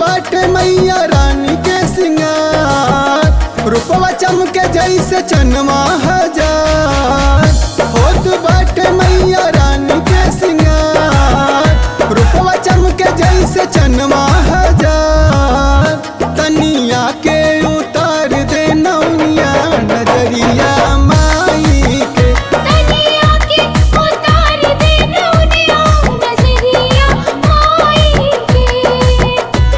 बाटे मैया रानी के सिंगार रूपवा चमके जैसे चनवा हजार होत बाटे मैया रानी के सिंगार रूपवा चमके जैसे चनवा हजार तनिया के उतार दे नौनिया नजरिया माई के तनिया के उतार दे नौनिया नजरिया माई के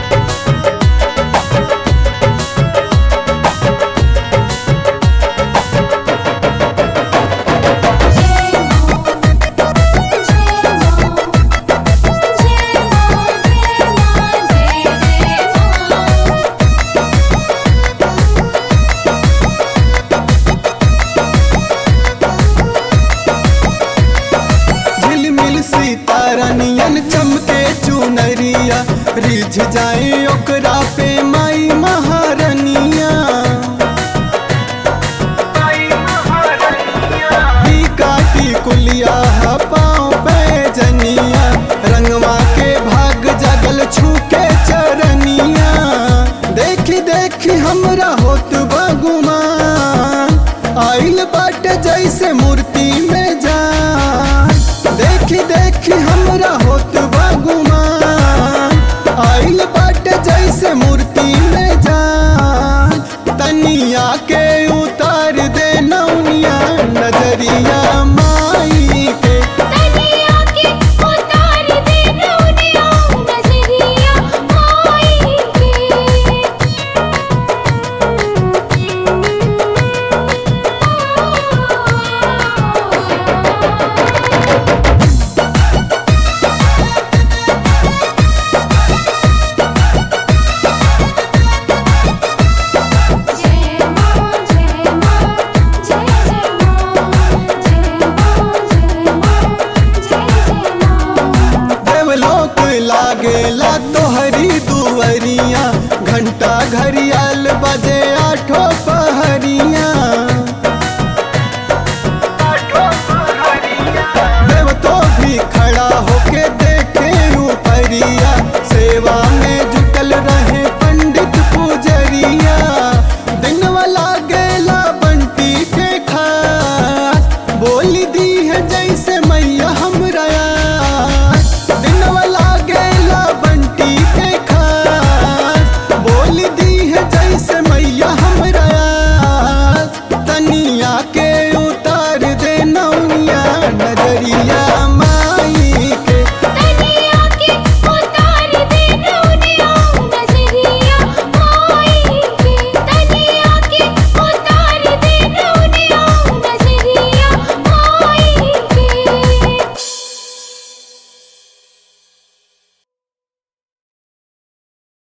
झिलमिल सितारा नियन चमके चुनरिया रिझ जाए ओकरा पे माई महारनिया काटी कुलिया पाँव पे जनिया रंगवा के भाग जगल छूके चरनिया देखी देखी हमरा होत बगुमान आइल बाटे जैसे मूर्ति में जान देखी देखी हमरा होत बगुमान आइल बाटे जैसे मूर्ति